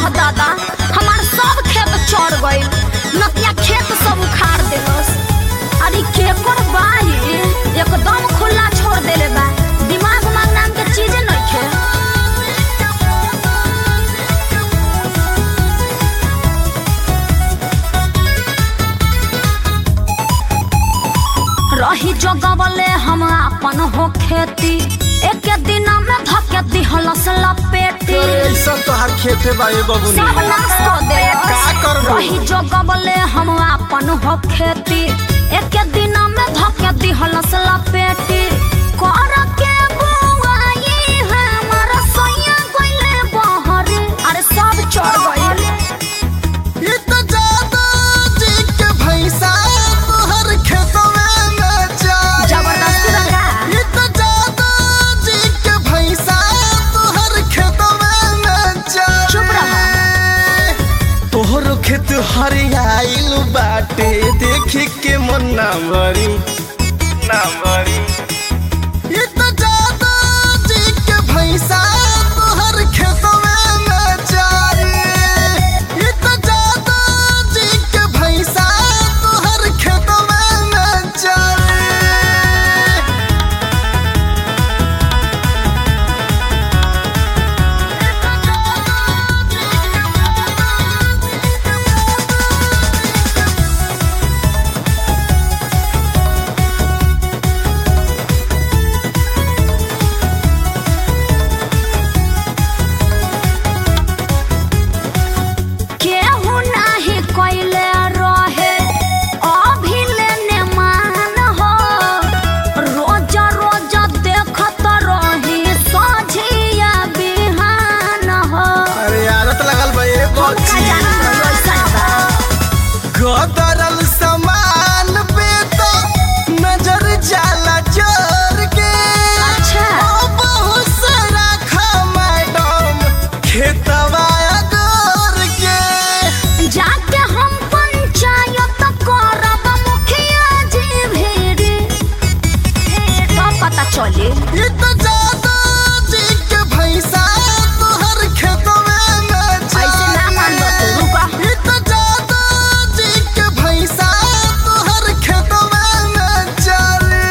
दादा हमार सब खेत चढ़ गइल नतिया खेत सब उखाड़ देलस अरे केकर बाही एकदम खुला छोड़ देले बा दिमाग उमाग नाम के चीज नइखे रही जगवले हम अपन हो खेती एक दिन में धके दिहलस लपेटी अरे ऐसा तो हर खेते बा ये बबुनी सब नाश कर दे का करबो? रही जगवले हम अपन हो खेती एक दिन में धके दिहलस लपेटी कर के बुआई हमर सैया गइले बहर अरे सब चढ़ गइल ये तो जादू जी के भैंसा तोहर खेतवे में जाए जबरदस्ती लगा ये तो जादू जी के भैंसा तोहर खेतवे में जाए चुप रह। तोहर खेत हरियाइल बाटे देखी के मन ना भरी ना भरी ये तो जादू जी के भैंसा तोहर खेतवे में जाए ये तो जादू जी के भैंसा तोहर खेतवे में जाए केहू नाही कइले रहे अभिलेने मान हो रोज रोज देखत रही सझिया बिहान हो अरे आदत लगल बा ये हम का जानत रही ऐसन बा गदरल सामान पे तो नजर जाला जोर के अच्छा। ओ बहुत सारा खा मैडम खेतवा गोर के जाके हम पंचायत करब मुखिया जी भेड़ी तो पता चली ये तो जादू जी के भैंसा तोहर खेतवे में ऐसे ना मानबो तू रुका ये तो जादू जी के भैंसा तोहर खेतवे में चले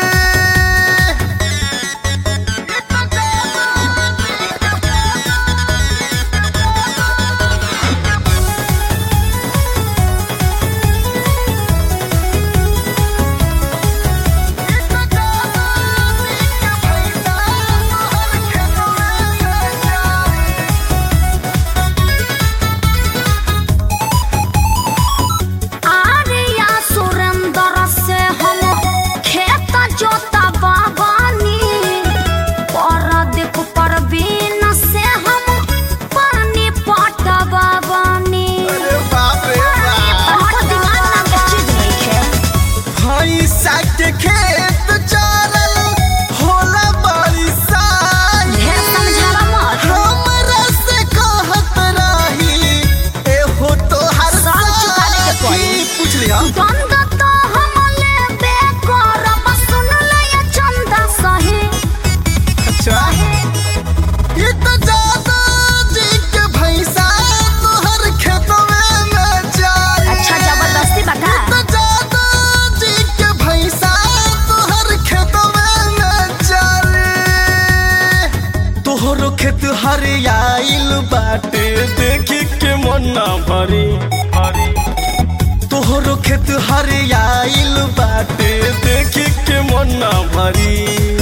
आर्या सुरेंद्र से हम खेत जोता बाबानी परदीप परवीन से हम पानी पटवा बानी अरे बाप रे बाप हमको दिमाग नाम के चीज नइखे भैंसा के खेत चारल होला बरिसाई ढेर समझावा मत हमरा से कहत रही एहो तोहर साल चुकाने के पड़ी। साथी। पूछ लिया गंध तो हम लेबे करब सुन ले ये चंदा सही अच्छा ये तो जादू जी के भैंसा तोहर खेतवे में जाए अच्छा जबरदस्ती बता तो जादू जी के भैंसा तोहर खेतवे में चले तोहरो खेत हरियाइल बाटे देखी के मन ना भरी तोहरो खेत हरियाइल बाटे देखी के मन ना भरी